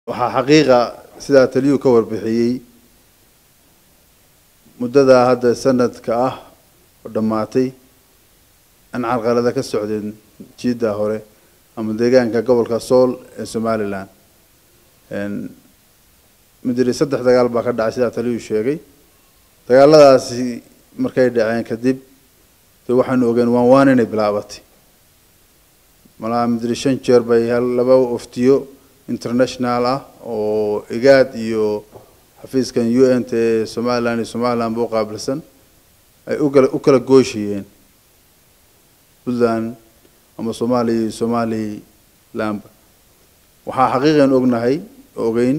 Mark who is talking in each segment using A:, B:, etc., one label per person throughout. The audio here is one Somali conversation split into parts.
A: waxaa xaqiiqa sidaa taliyuu ka warbixiyey muddadaa hadda sanadka ah oo dhammaatay in carqalada ka socdeen jiidda hore ama deegaanka gobolka sool ee somalilan midiri saddex dagaal baa ka dhacay sidaa taliyuu sheegay dagaaladaasi markay dhaceen kadib de waxaanu ogeen waan waan inay bilaabatay malaha midiri shan jeer bay laba oftiyo international ah oo igaad iyo xafiiskan u n t ee somalilan iyo somaliland ba u qaabilsan ay ukala u kala gooshayeen puntland ama soomaaliya iyo somalilandba waxaa xaqiiqan ognahay ogeyn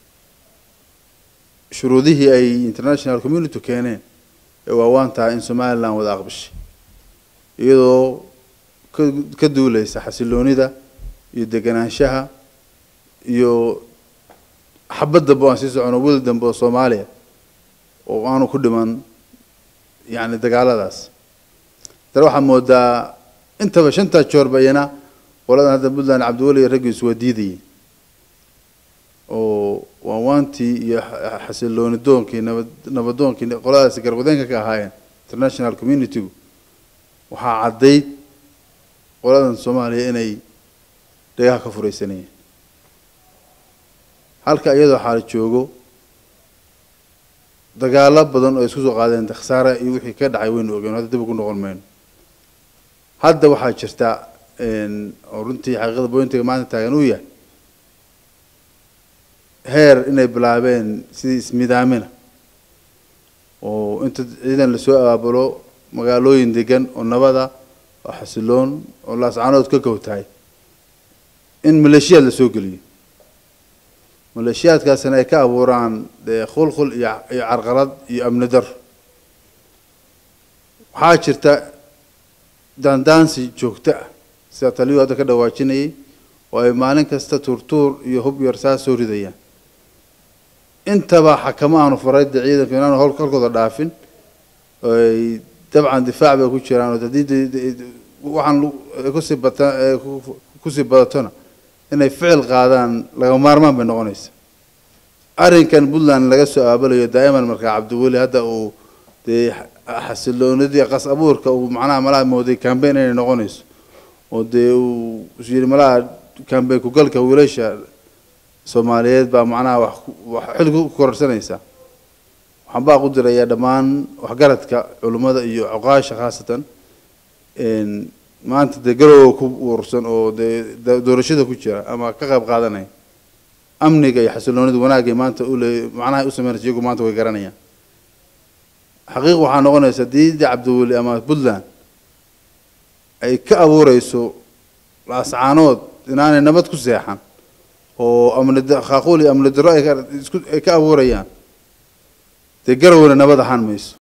A: shuruudihii ay international community keeneen ee waawaan tahay in somaliland wada aqbishay iyadoo ka ka duuleysa xasiloonida iyo deganaanshaha iyo xabad dambe o aan sii socono wil dambe oo soomaaliya oo aanu ku dhiman yani dagaaladaas dana waxaa moodaa intaba shantaa joorba iyana qoladan hadda puntland cabdiweli iyo raggiisu waa diidayeen oo waawaantii iyo xasilooni doonkii nabad nabadoonkii qoladaasi garwadeenka ka ahaayeen international communitygu waxaa caddayd qoladan soomaaliya inay dhagaha ka furaysanayeen halka iyadoo xaal joogo dagaalo badan oo isku soo qaadeen khasaare iyo wixii ka dhacay waynu ogeen hadda dib ugu noqon mayno hadda waxaa jirta oo runtii xaqiiqada boyntiga maanta taagan uu yahay heer inay bilaabeen sidii ismidaamina oo inta ciidan lasoo abaabulo magaalooyin degan oo nabada oo xasiloon oo laascaanood ka gowtahay in maleeshiyaad lasoo geliyo maleeshiyaadkaasina ay ka abuuraan dee khulkhul iyo iyo carqalad iyo amni dar waxaa jirta daandaansi joogto ah sida taliyuu hadda ka dhawaajinayay oo ay maalin kasta tuurtuur iyo hub yar saa soo ridayaan intaba xakamo aanu faray de ciidanku inaanu hol halkooda dhaafin ay dabcan difaac bay ku jiraan oo haddii waxaan kusii bata kusii badatona inay ficil qaadaan laga maarmaan bay noqonaysa arrinkan puntland laga soo aabalayo daa'iman markaa cabdiweli hadda uu dee xasiloonidii qas abuurka uu macnaha malaha mooday cambain inay noqonayso oo dee uu yidhi malaha cambain kugalka wiilasha soomaaliyeed baa macnaha wax wax xil ku kororsanaysa waxaan baa ku dirayaa dhammaan waxgaradka culimmada iyo cuqaasha khaasatan maanta dee garowa ku uursan oo dee doorashada ku jira ama ka qayb qaadanaya amniga iyo xasiloonida wanaagay maanta ule macnaha u sameynaysa iyagu maanta way garanayaan xaqiiq waxaa noqonaysa diidi cabdiweli ama puntland ay ka abuureyso laascaanood inaanay nabad ku seexan oo amni khaaquul iyo amni darro ay ka abuurayaan dee garowna nabad ahaan mayso